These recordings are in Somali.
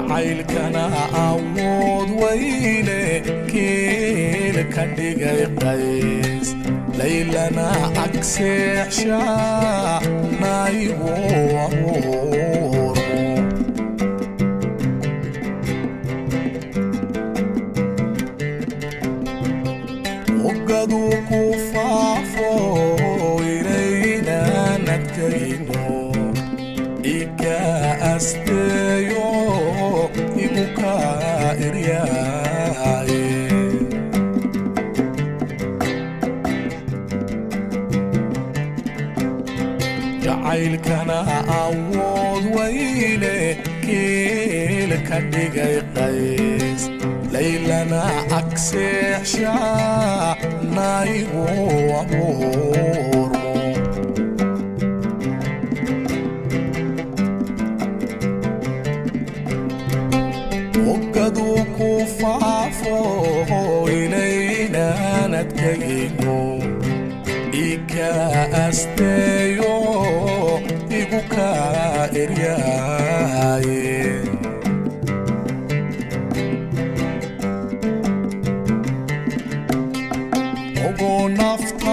jacaylkana awood weyne kiil ka dhigay qays laylana agseexsha naygu abuurmo ogadu ku faafo inaynan adkayno iga asteeyo igu ka eryaaye jacaylkana awood weyne kiil ka dhigay qays laylana agseexsha naygu abuurmo ogadu ku faafo inaynan adkayno iga asteeyo igu ka eryaaye ogo nafta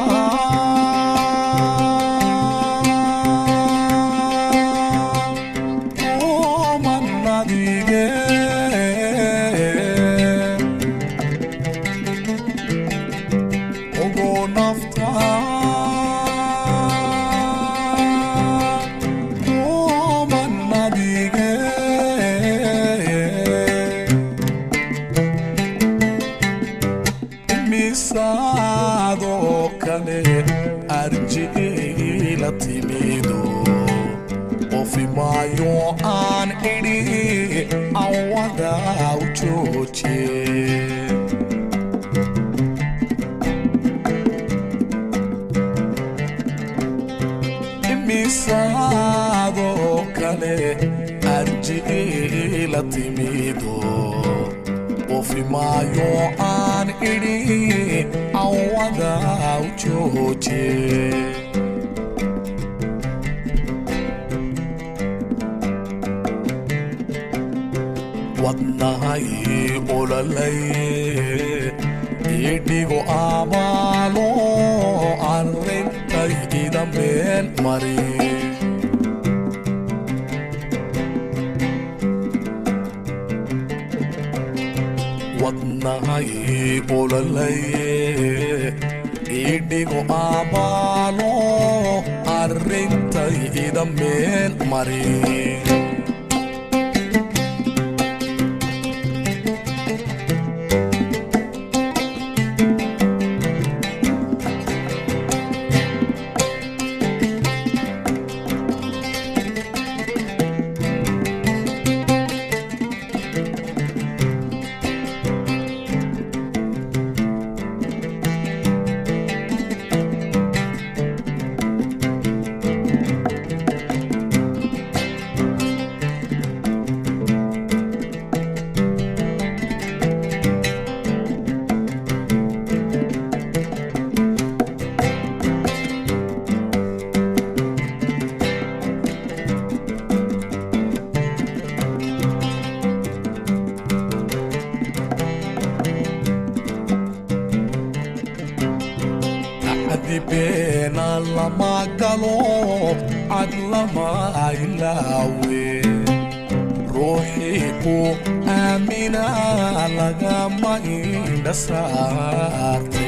omannadige ogo nafta omannadige misaadoo kale arjiila timido qofimaayo aan idhi awada u joojiye misaadoo kale arjiila timido qofimaayo aan idhi awada u joojiye wadnahay ololaye idhigo abaalo arrintay idameen mari wadnahay ololaye idhigo abaalo arrintay idameen mari beena lama galo cad lama ilaawe ruuxii ku aamina lagama indha saarte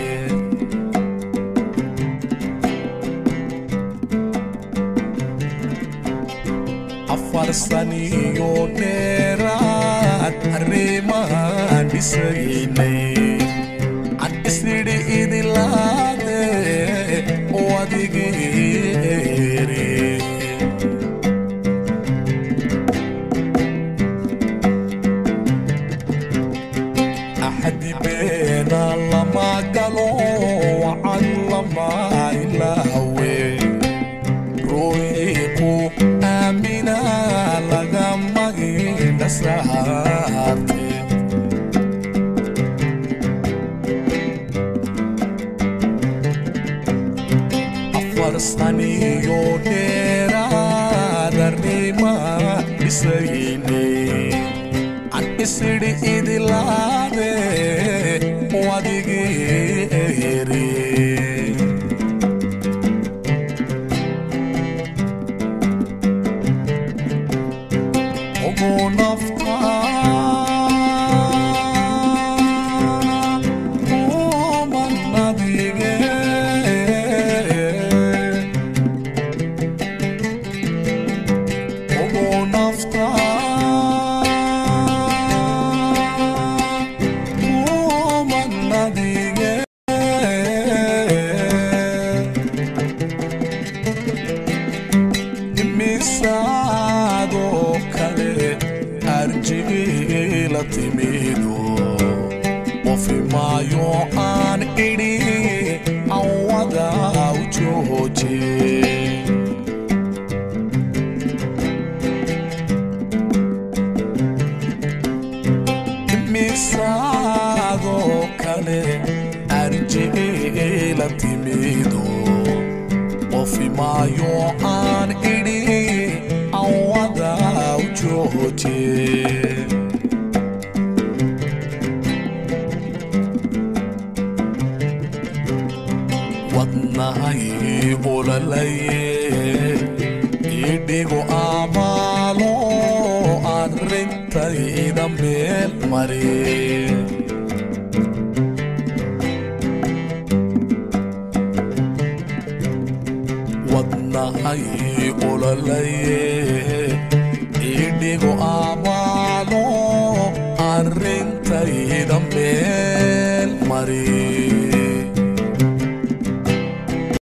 afar saniyo dheeraad arrimahan dhisaynay an isnidhi idilaade oo adigeere axadi beena lama galo wacan lama ilaawe ruuxii ku aamina lagama indha saarte afar saniyo dheeraad arrima dhisaynay isidhi idilaade wadigii eri ugu nafta umannadige ugu nafta umannadige imisaadoo kale arjigila timido qofimaayo aan idhi awada u jooje imisaadoo kale arjigila timido qofimaayo aan idhi awada u jooje wadnahay ololaye idhigu amaalo arrintayda meel mare wadnahay ololaye idhigu amaalo arrintayda meel mare